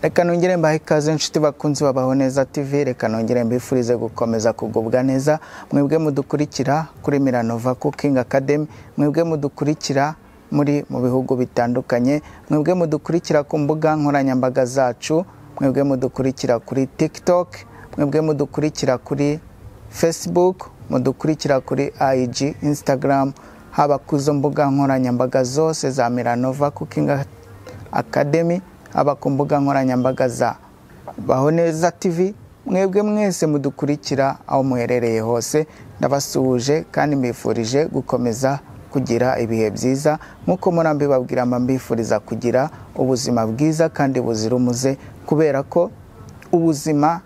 reka nongere mbahe ikaze inshuti bakunzi babaho neza tv reka nongere mbifurize gukomeza kugubwa neza mwebwe mudukurikira kuri miranova cooking academy mwebwe mudukurikira muri mu bihugu bitandukanye mwebwe mudukurikira ku mbuga nkoranyambaga zacu mwebwe mudukurikira kuri tiktok mwebwe mudukurikira kuri facebook mudukurikira kuri ig instagram haba ku izo mbuga nkoranyambaga zose za miranova cooking academy haba ku mbuga nkoranyambaga za baho neza tv mwebwe mwese mudukurikira aho muherereye hose ndabasuhuje kandi mbifurije gukomeza kugira ibihe byiza nk'uko murambibabwira mba mbifuriza kugira ubuzima bwiza kandi buzira umuze kubera ko ubuzima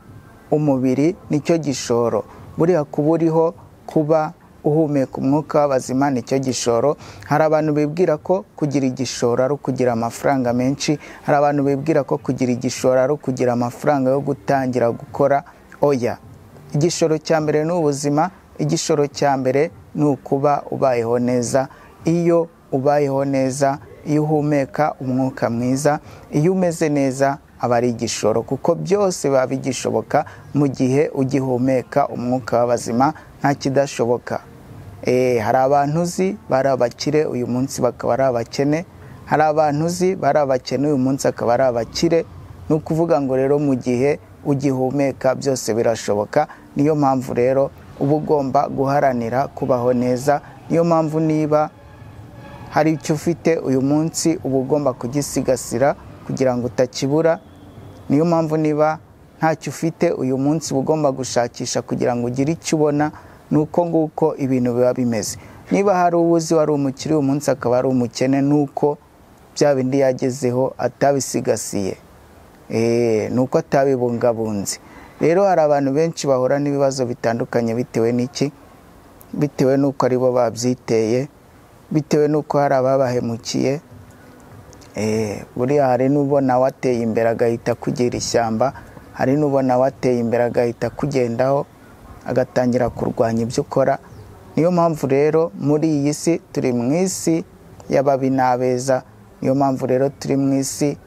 umubiri nicyo gishoro buriya kuba uriho kuba uhumeka umwuka w'abazima nicyo gishoro hari abantu bibwira ko kugira igishoro ari ukugira amafaranga menshi hari abantu bibwira ko kugira igishoro ari ukugira amafaranga yo gutangira gukora oya igishoro cya mbere ni ubuzima igishoro cya mbere ni ukuba ubayeho neza iyo ubayeho neza iyo uhumeka umwuka mwiza iyo umeze neza aba ari igishoro kuko byose biba bigishoboka mu gihe ugihumeka umwuka w'abazima nta kidashoboka hari abantu uzi bari abakire uyu munsi bakaba ari abakene hari abantu uzi bari abakene uyu munsi akaba ari abakire ni ukuvuga ngo rero mu gihe ugihumeka byose birashoboka niyo mpamvu rero uba ugomba guharanira kubaho neza niyo mpamvu niba hari icyo ufite uyu munsi uba ugomba kugisigasira kugira ngo utakibura niyo mpamvu niba ntacyo ufite uyu munsi uba ugomba gushakisha kugira ngo ugire icyo ubona ni uko nguko ibintu biba bimeze niba hari uwuzi wari umukire uyu munsi akaba ari umukene ni uko bya bindi yagezeho atabisigasiye ni uko atabibungabunze rero hari abantu benshi bahura n'ibibazo bitandukanye bitewe n'iki bitewe n'uko ari bo babyiteye bitewe n'uko hari ababahemukiye buriya hari n'ubona wateye imbere agahita kugira ishyamba hari n'ubona wateye imbere agahita kugendaho agatangira kurwanya ibyo ukora niyo mpamvu rero muri iyi si turi mu isi y'ababi n'abeza niyo mpamvu rero turi mu isi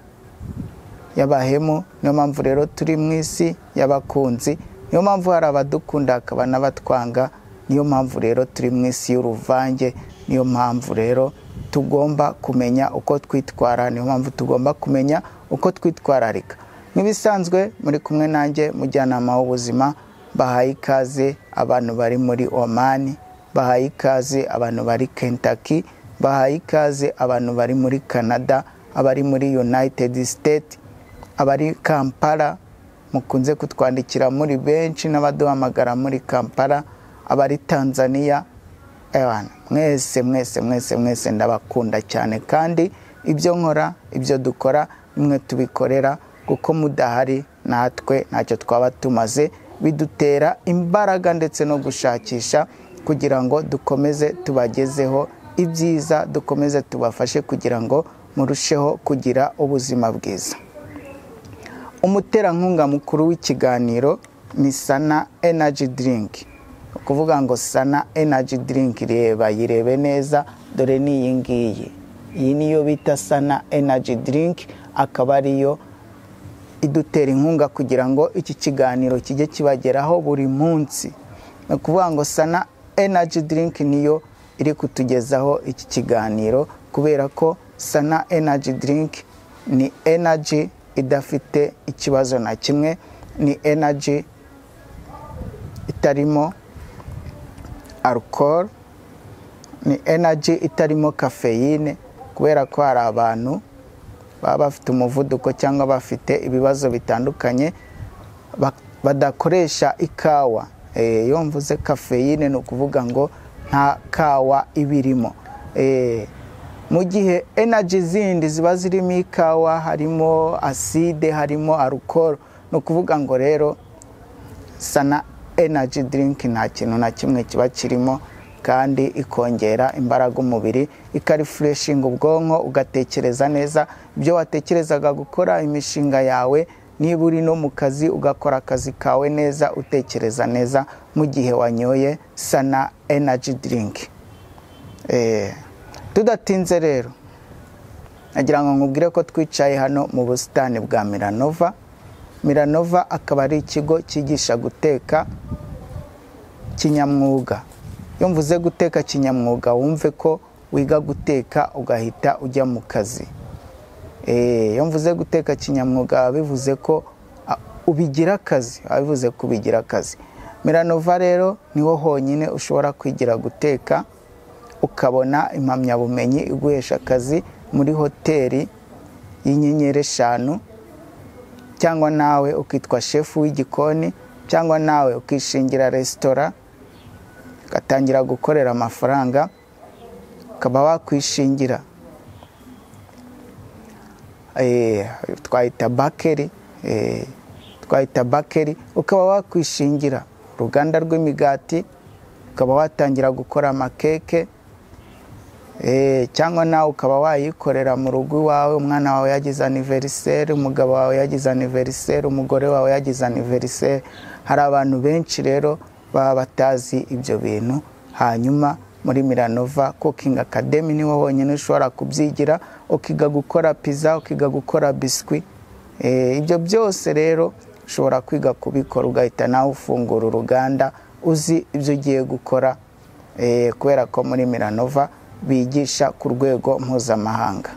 y'abahemu niyo mpamvu rero turi mu isi y'abakunzi niyo mpamvu hari abadukunda hakaba n'abatwanga niyo mpamvu rero turi mu isi y'uruvange niyo mpamvu rero tugomba kumenya uko twitwara niyo mpamvu tugomba kumenya uko twitwararika nk'ibisanzwe muri kumwe nanjye mujyanama w'ubuzima bahaye ikaze abantu bari muri Oman bahaye ikaze abantu bari Kentucky bahaye ikaze abantu bari muri Canada abari muri United States abari Kampala mukunze kutwandikira muri benshi n'abaduhamagara muri Kampala abari Tanzania mwese mwese mwese mwese ndabakunda cyane kandi ibyo nkora ibyo dukora bimwe tubikorera kuko mudahari natwe ntacyo twaba tumaze bidutera imbaraga ndetse no gushakisha kugira ngo dukomeze tubagezeho ibyiza dukomeze tubafashe kugira ngo murusheho kugira ubuzima bwiza umuterankunga mukuru w'ikiganiro ni sana enaji dirinki ni ukuvuga ngo sana enaji dirinki reba yirebe neza dore ni iyi ngiyi iyi niyo bita sana enaji dirinki akaba ariyo idutera inkunga kugira ngo iki kiganiro kijye kibageraho buri munsi ni ukuvuga ngo sana enaji dirinki niyo iri kutugezaho iki kiganiro kubera ko sana enaji dirinki ni enaji idafite ikibazo na kimwe ni enaji itarimo alcohol ni enaji itarimo kafeyine kubera ko hari abantu baba bafite umuvuduko cyangwa bafite ibibazo bitandukanye badakoresha ikawa iyo mvuze kafeyine ni ukuvuga ngo nta kawa iba irimo mu gihe enaji zindi ziba zirimo ikawa harimo aside harimo arukoro ni ukuvuga ngo rero sana enaji dirinki nta kintu na kimwe kiba kirimo kandi ikongera imbaraga umubiri ikarifureshinga ubwonko ugatekereza neza ibyo watekerezaga gukora imishinga yawe niba uri no mu kazi ugakora akazi kawe neza utekereza neza mu gihe wanyoye sana enaji dirinki tudatinze rero nagira ngo nkubwire ko twicaye hano mu busitani bwa miranova miranova akaba ari ikigo cyigisha guteka kinyamwuga iyo mvuze guteka kinyamwuga wumve ko wiga guteka ugahita ujya mu kazi iyo mvuze guteka kinyamwuga bivuze ko ubigira akazi bivuze ko ubigira akazi miranova rero niho honyine ushobora kwigira guteka ukabona impamyabumenyi iguhesha akazi muri hoteli y'inyenyeri eshanu cyangwa nawe ukitwa shefu w'igikoni cyangwa nawe ukishingira resitora ugatangira gukorera amafaranga ukaba wakwishingira twahita bakeri twahita bakeri ukaba wakwishingira uruganda rw'imigati ukaba watangira gukora amakeke cyangwa nawe ukaba wayikorera mu rugo iwawe umwana wawe yagize aniveriseri umugabo wawe yagize aniveriseri umugore wawe yagize aniveriseri hari abantu benshi rero baba batazi ibyo bintu hanyuma muri miranova kukingi akademi niho honyine ushobora kubyigira ukiga gukora pizza ukiga gukora biswi ibyo byose rero ushobora kwiga kubikora ugahita nawe ufungura uruganda uzi ibyo ugiye gukora kubera ko muri miranova bigisha ku rwego mpuzamahanga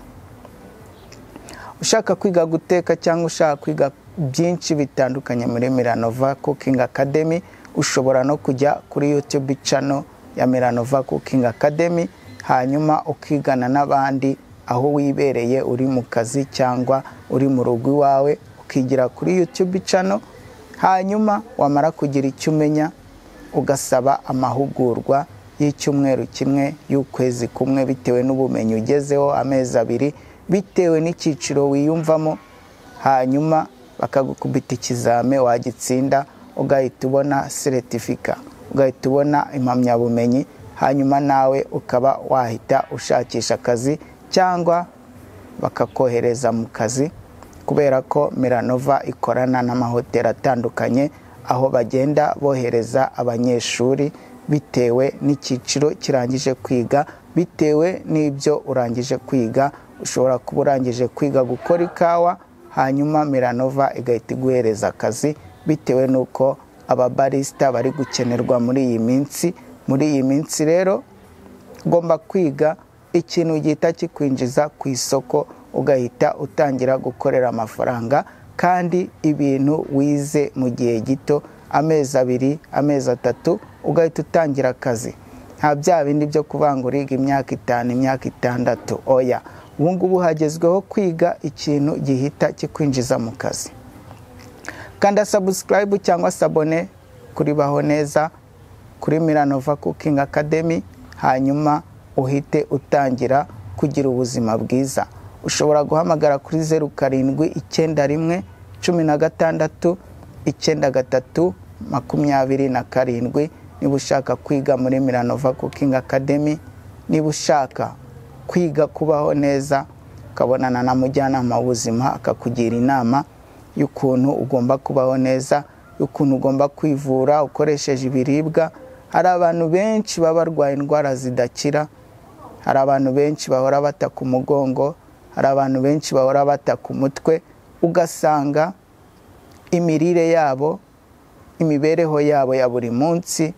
ushaka kwiga guteka cyangwa ushaka kwiga byinshi bitandukanye muri miranova kukingi akademi ushobora no kujya kuri yutube cano ya Miranova Cooking Academy hanyuma ukigana n'abandi aho wibereye uri mu kazi cyangwa uri mu rugo iwawe ukigira kuri YouTube channel hanyuma wamara kugira icyo umenya ugasaba amahugurwa y'icyumweru kimwe y'ukwezi kumwe bitewe n'ubumenyi ugezeho amezi abiri bitewe n'icyiciro wiyumvamo hanyuma bakagukubita ikizame wagitsinda ugahita ubona seretifika ugahita ubona impamyabumenyi hanyuma nawe ukaba wahita ushakisha akazi cyangwa bakakohereza mu kazi kubera ko miranova ikorana n'amahoteli atandukanye aho bagenda bohereza abanyeshuri bitewe n'icyiciro kirangije kwiga bitewe n'ibyo urangije kwiga ushobora kuba urangije kwiga gukora ikawa hanyuma miranova igahita iguhereza akazi bitewe n'uko ababarisita bari gukenerwa muri iyi minsi muri iyi minsi rero ugomba kwiga ikintu gihita kikwinjiza ku isoko ugahita utangira gukorera amafaranga kandi ibintu wize mu gihe gito amezi abiri amezi atatu ugahita utangira akazi nta bya bindi byo kuvanga uriga imyaka itanu imyaka itandatu oya ubu ngubu hagezweho kwiga ikintu gihita kikwinjiza mu kazi kanda sabusikarayibu cyangwa sabone kuri baho neza kuri miranova kukingi akademi hanyuma uhite utangira kugira ubuzima bwiza ushobora guhamagara kuri zeru karindwi icyenda rimwe cumi na gatandatu icyenda gatatu makumyabiri na karindwi niba ushaka kwiga muri miranova kukingi akademi niba ushaka kwiga kubaho neza ukabonana na mujyanama w'ubuzima akakugira inama y'ukuntu ugomba kubaho neza y'ukuntu ugomba kwivura ukoresheje ibiribwa hari abantu benshi baba barwaye indwara zidakira hari abantu benshi bahora bata ku mugongo hari abantu benshi bahora bata ku mutwe ugasanga imirire yabo imibereho yabo ya buri munsi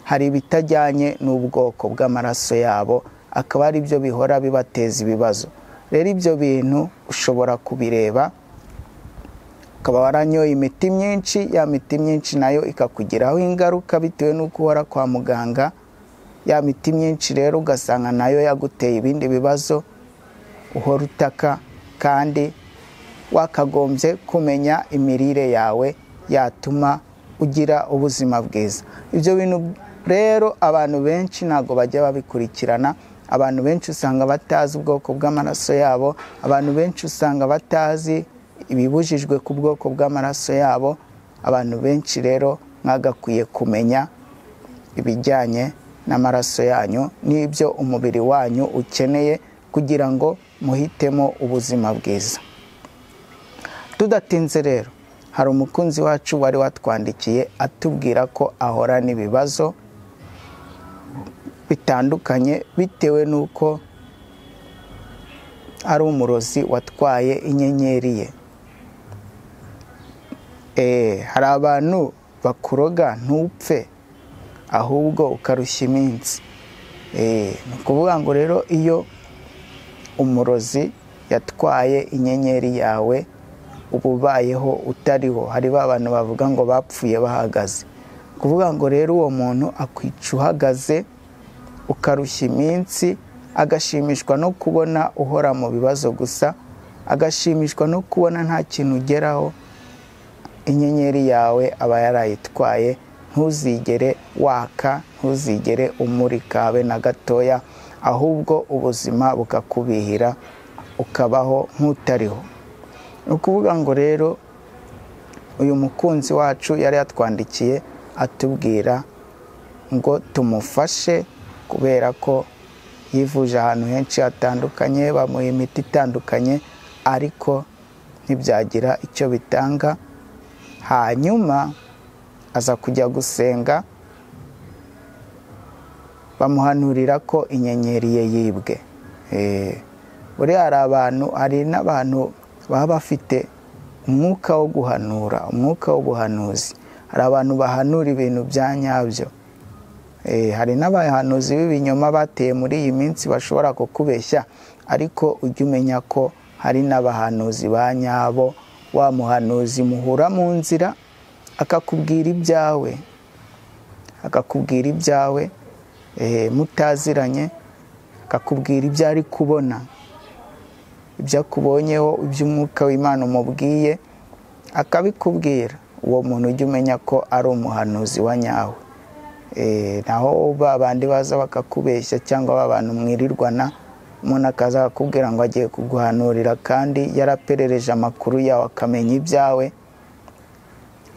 hari ibitajyanye n'ubwoko bw'amaraso yabo akaba ari byo bihora bibateza ibibazo rero ibyo bintu ushobora kubireba ukaba waranyoye imiti myinshi ya miti myinshi nayo ikakugiraho ingaruka bitewe n'uko uhora kwa muganga ya miti myinshi rero ugasanga nayo yaguteye ibindi bibazo uhora utaka kandi wakagombye kumenya imirire yawe yatuma ugira ubuzima bwiza ibyo bintu rero abantu benshi ntabwo bajya babikurikirana abantu benshi usanga batazi ubwoko bw'amaraso yabo abantu benshi usanga batazi ibibujijwe ku bwoko bw'amaraso yabo abantu benshi rero mwagakwiye kumenya ibijyanye n'amaraso yanyu n'ibyo umubiri wanyu ukeneye kugira ngo muhitemo ubuzima bwiza tudatinze rero hari umukunzi wacu wari watwandikiye atubwira ko ahora n'ibibazo bitandukanye bitewe n'uko ari umurozi watwaye inyenyeri ye hari abantu bakuroga ntupfe ahubwo ukarushya iminsi ni ukuvuga ngo rero iyo umurozi yatwaye inyenyeri yawe uba ubayeho utariho hari ba bantu bavuga ngo bapfuye bahagaze kuvuga ngo rero uwo muntu akwica uhagaze ukarushya iminsi agashimishwa no kubona uhora mu bibazo gusa agashimishwa no kubona nta kintu ugeraho inyenyeri yawe aba yarayitwaye ntuzigere waka ntuzigere umurika habe na gatoya ahubwo ubuzima bukakubihira ukabaho nk'utariho ni ukuvuga ngo rero uyu mukunzi wacu yari yatwandikiye atubwira ngo tumufashe kubera ko yivuje ahantu henshi hatandukanye bamuha imiti itandukanye ariko ntibyagira icyo bitanga hanyuma aza kujya gusenga bamuhanurira ko inyenyeri ye yibwe buriya hari abantu hari n'abantu baba bafite umwuka wo guhanura umwuka w'ubuhanuzi hari abantu bahanura ibintu bya nyabyo hari n'abahanuzi b'ibinyoma bateye muri iyi minsi bashobora kukubeshya ariko ujye umenya ko hari n'abahanuzi ba nyabo wa muhanuzi muhura mu nzira akakubwira ibyawe akakubwira ibyawe mutaziranye akakubwira ibyo ari kubona ibyo akubonyeho iby'umwuka w'imana umubwiye akabikubwira uwo muntu ujya umenya ko ari umuhanuzi wa nyawe naho ba bandi baza bakakubeshya cyangwa ba bantu mwirirwana umuntu akaza akakubwira ngo agiye kuguhanurira kandi yaraperereje amakuru yawe akamenya ibyawe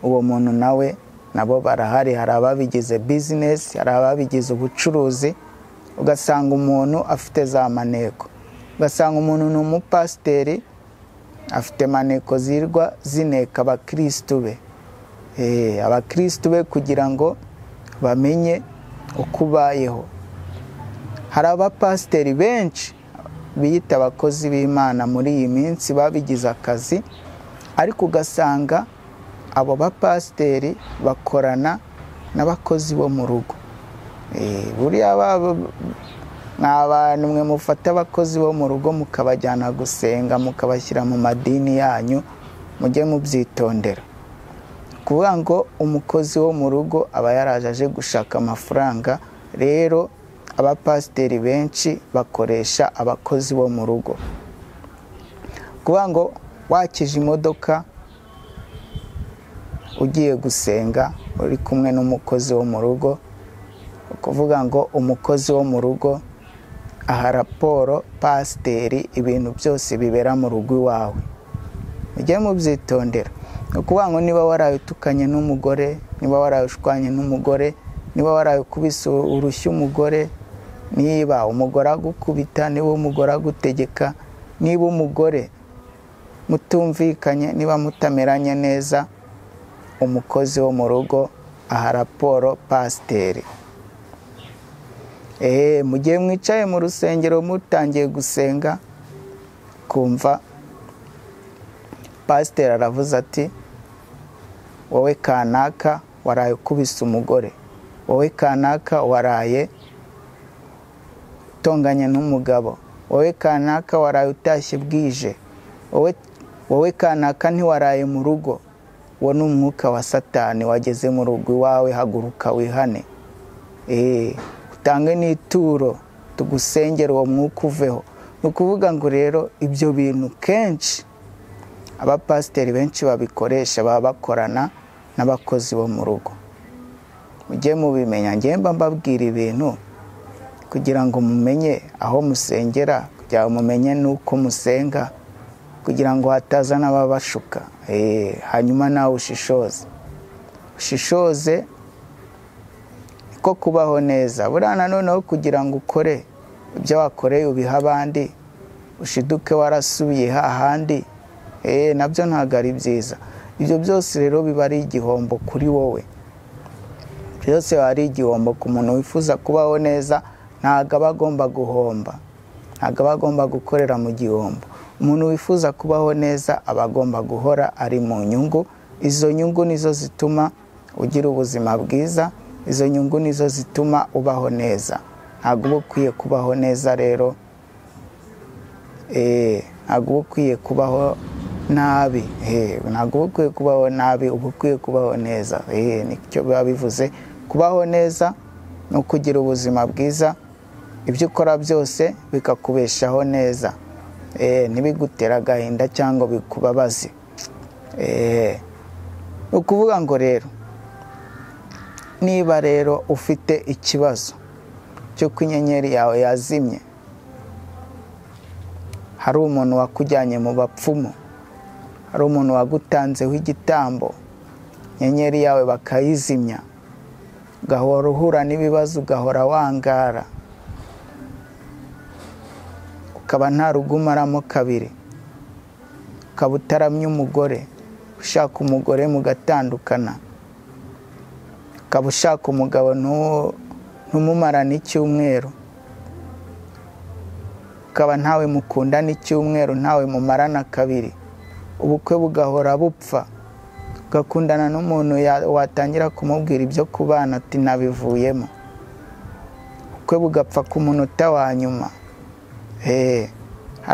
uwo muntu nawe nabo barahari hari ababigize bizinesi hari ababigize ubucuruzi ugasanga umuntu afite za maneko ugasanga umuntu ni umupasiteri afite maneko zirwa zineka abakirisitu be abakirisitu be kugira ngo bamenye uko ubayeho hari abapasiteri benshi biyita abakozi b'imana muri iyi minsi babigize akazi ariko ugasanga abo bapasiteri bakorana n'abakozi bo mu rugo buriya ni abantu mwe mufata abakozi bo mu rugo mukabajyana gusenga mukabashyira mu madini yanyu mujye mubyitondera kuvuga ngo umukozi wo mu rugo aba yaraje aje gushaka amafaranga rero abapasiteri benshi bakoresha abakozi bo mu rugo kuvuga ngo wakije imodoka ugiye gusenga uri kumwe n'umukozi wo mu rugo kuvuga ngo umukozi wo mu rugo aha raporo pasiteri ibintu byose bibera mu rugo iwawe mujye mubyitondera ni ukuvuga ngo niba waraye utukanye n'umugore niba waraye ushwanye n'umugore niba waraye ukubise urushyi umugore niba umugore agukubita niba umugore agutegeka niba umugore mutumvikanye niba mutameranye neza umukozi wo mu rugo aha raporo pasiteri mu gihe mwicaye mu rusengero mutangiye gusenga kumva pasiteri aravuze ati wowe kanaka waraye ukubise umugore wowe kanaka waraye utonganye n'umugabo wowe kanaka waraye utashye bwije wowe kanaka ntiwaraye mu rugo uwo ni umwuka wa satani wageze mu rugo iwawe haguruka wihane utange n'ituro tugusengera uwo mwuka uveho ni ukuvuga ngo rero ibyo bintu kenshi abapasiteri benshi babikoresha baba bakorana n'abakozi bo mu rugo mujye mubimenya ngemba mbabwira ibintu kugira ngo mumenye aho musengera kugira ngo mumenye n'uko musenga kugira ngo hataza n'ababashuka hanyuma nawe ushishoze ushishoze ko kubaho neza buriya noneho kugira ngo ukore ibyo wakoreye ubiha abandi ushiduke warasubiye hahandi nabyo ntabwo ari byiza ibyo byose rero biba ari igihombo kuri wowe byose biba ari igihombo ku muntu wifuza kubaho neza ntabwo aba agomba guhomba ntabwo aba agomba gukorera mu gihombo umuntu wifuza kubaho neza aba agomba guhora ari mu nyungu izo nyungu nizo zituma ugira ubuzima bwiza izo nyungu nizo zituma ubaho neza ntabwo uba ukwiye kubaho neza rero ntabwo uba ukwiye kubaho nabi ntabwo uba ukwiye kubaho nabi uba ukwiye kubaho neza nicyo biba bivuze kubaho neza ni ukugira ubuzima bwiza ibyo ukora byose bikakubeshaho neza ntibigutere agahinda cyangwa bikubabaze ni ukuvuga ngo rero niba rero ufite ikibazo cy'uko inyenyeri yawe yazimye hari umuntu wakujyanye mu bapfumu hari umuntu wagutanzeho igitambo inyenyeri yawe bakayizimya ugahora uhura n'ibibazo ugahora wangara ukaba nta rugo umaramo kabiri ukaba utaramye umugore ushaka umugore mugatandukana ukaba ushaka umugabo ntumumarane icyumweru ukaba ntawe mukundana icyumweru ntawe mumarana kabiri ubukwe bugahora bupfa ugakundana n'umuntu watangira kumubwira ibyo kubana ati ntabivuyemo ubukwe bugapfa ku munota wa nyuma hari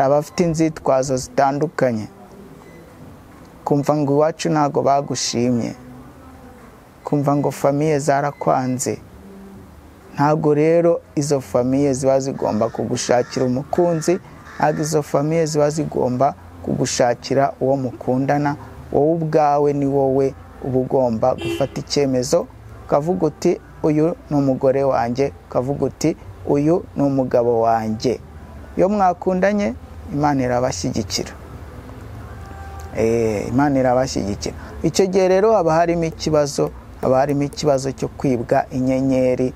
abafite inzitwazo zitandukanye kumva ngo iwacu ntabwo bagushimye kumva ngo famiye zarakwanze ntabwo rero izo famiye ziba zigomba kugushakira umukunzi ntabwo izo famiye ziba zigomba kugushakira uwo mukundana wowe ubwawe ni wowe uba ugomba gufata icyemezo ukavuga uti uyu ni umugore wanjye ukavuga uti uyu ni umugabo wanjye iyo mwakundanye imana irabashyigikira imana irabashyigikira icyo gihe rero haba harimo ikibazo haba harimo ikibazo cyo kwibwa inyenyeri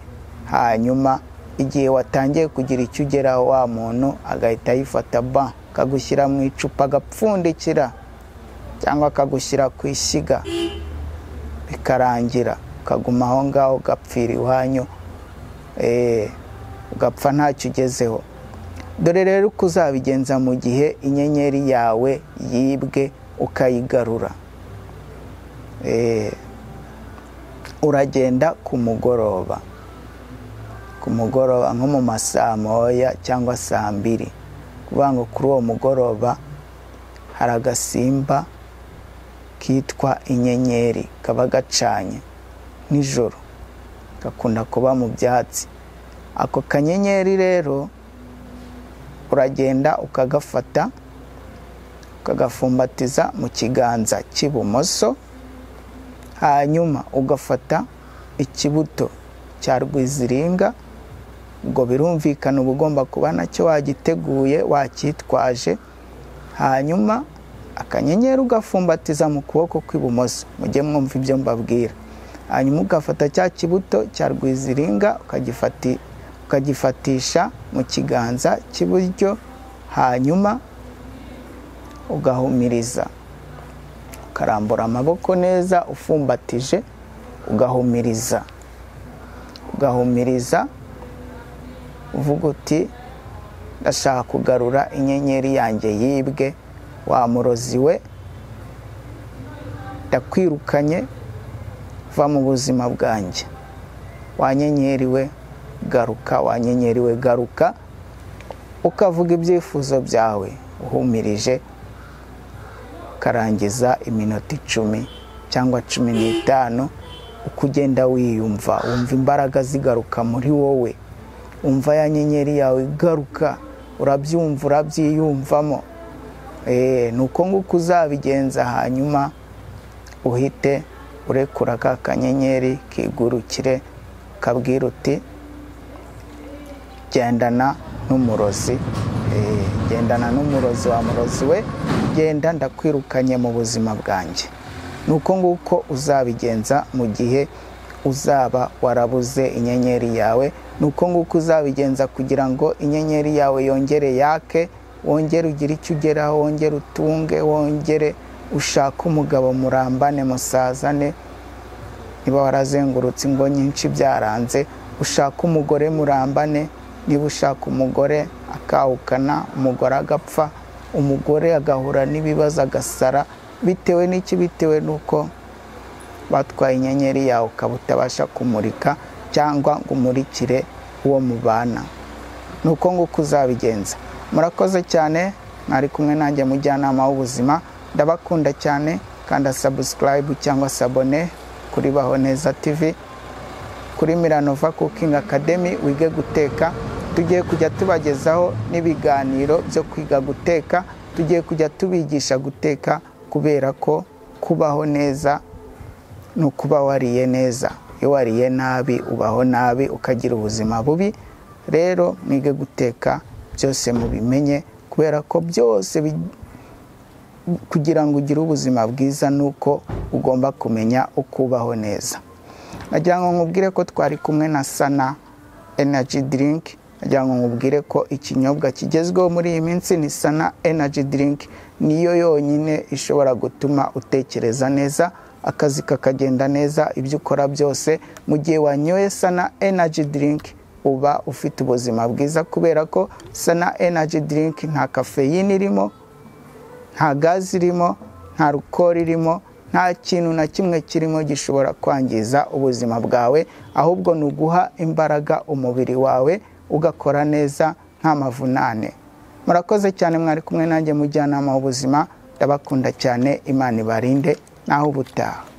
hanyuma igihe watangiye kugira icyo ugeraho wa muntu agahita yifata ba akagushyira mu icupa agapfundikira cyangwa akagushyira ku ishyiga bikarangira ukaguma aho ngaho ugapfira iwanyu ugapfa ntacyo ugezeho dore rero uko uzabigenza mu gihe inyenyeri yawe yibwe ukayigarura uragenda ku mugoroba ku mugoroba nko mu masaa moya cyangwa saa mbiri kuvuga ngo kuri uwo mugoroba hari agasimba kitwa inyenyeri kaba gacanye nijoro gakunda kuba mu byatsi ako kanyenyeri rero uragenda ukagafata ukagafumbatiza mu kiganza cy'ibumoso hanyuma ugafata ikibuto cya rwiziringa ubwo birumvikana uba ugomba kuba nacyo wagiteguye wacyitwaje hanyuma akanyenyeri ugafumbatiza mu kuboko kw'ibumoso mujye mwumva ibyo mbabwira hanyuma ugafata cya kibuto cya rwiziringa ukagifatisha mu kiganza cy'iburyo hanyuma ugahumiriza ukarambura amaboko neza ufumbatije ugahumiriza ugahumiriza uvuga uti ndashaka kugarura inyenyeri yanjye yibwe wa murozi we ndakwirukanye va mu buzima bwanjye wa nyenyeri we garuka wa nyenyeri we garuka ukavuga ibyifuzo byawe uhumirije ukarangiza iminota icumi cyangwa cumi n'itanu uko ugenda wiyumva wumva imbaraga zigaruka muri wowe umva ya nyenyeri yawe igaruka urabyumva urabyiyumvamo ni uko nguko uzabigenza hanyuma uhite urekura ka kanyenyeri kigurukire kabwira uti gendana n'umurozi gendana n'umurozi wa murozi we genda ndakwirukanye mu buzima bwanjye ni uko nguko uzabigenza mu gihe uzaba warabuze inyenyeri yawe ni uko nguko uzabigenza kugira ngo inyenyeri yawe yongere yake wongere ugire icyo ugeraho wongere utunge wongere ushake umugabo murambane musazane niba warazengurutse ingo nyinshi byaranze ushake umugore murambane niba ushaka umugore akahukana umugore agapfa umugore agahura n'ibibazo agasara bitewe n'iki bitewe n'uko batwaye inyenyeri yawe ukaba utabasha kumurika cyangwa ngo umurikire uwo mubana ni uko nguko uzabigenza murakoze cyane mwari kumwe nanjye mujyanama w'ubuzima ndabakunda cyane kanda sabusikarayibu cyangwa sabone kuri baho neza tivi kuri miranova kukingi akademi wige guteka tugiye kujya tubagezaho n'ibiganiro byo kwiga guteka tugiye kujya tubigisha guteka kubera ko kubaho neza ni ukuba wariye neza iyo wariye nabi ubaho nabi ukagira ubuzima bubi rero mwige guteka byose mubimenye kubera ko byose kugira ngo ugire ubuzima bwiza ni uko ugomba kumenya uko ubaho neza nagira ngo nkubwire ko twari kumwe na sana energy drink nagira ngo nkubwire ko ikinyobwa kigezweho muri iyi minsi ni sana energy drink niyo yonyine ishobora gutuma utekereza neza akazi kakagenda neza ibyo ukora byose mu gihe wanyoye sana energy drink uba ufite ubuzima bwiza kubera ko sana energy drink nta kafeyine irimo nta gazi irimo nta rukori irimo nta kintu na kimwe kirimo gishobora kwangiza ubuzima bwawe ahubwo ni uguha imbaraga umubiri wawe ugakora neza nta mavunane murakoze cyane mwari kumwe nanjye mujyanama w'ubuzima ndabakunda cyane imana ibarinde naho ubutaha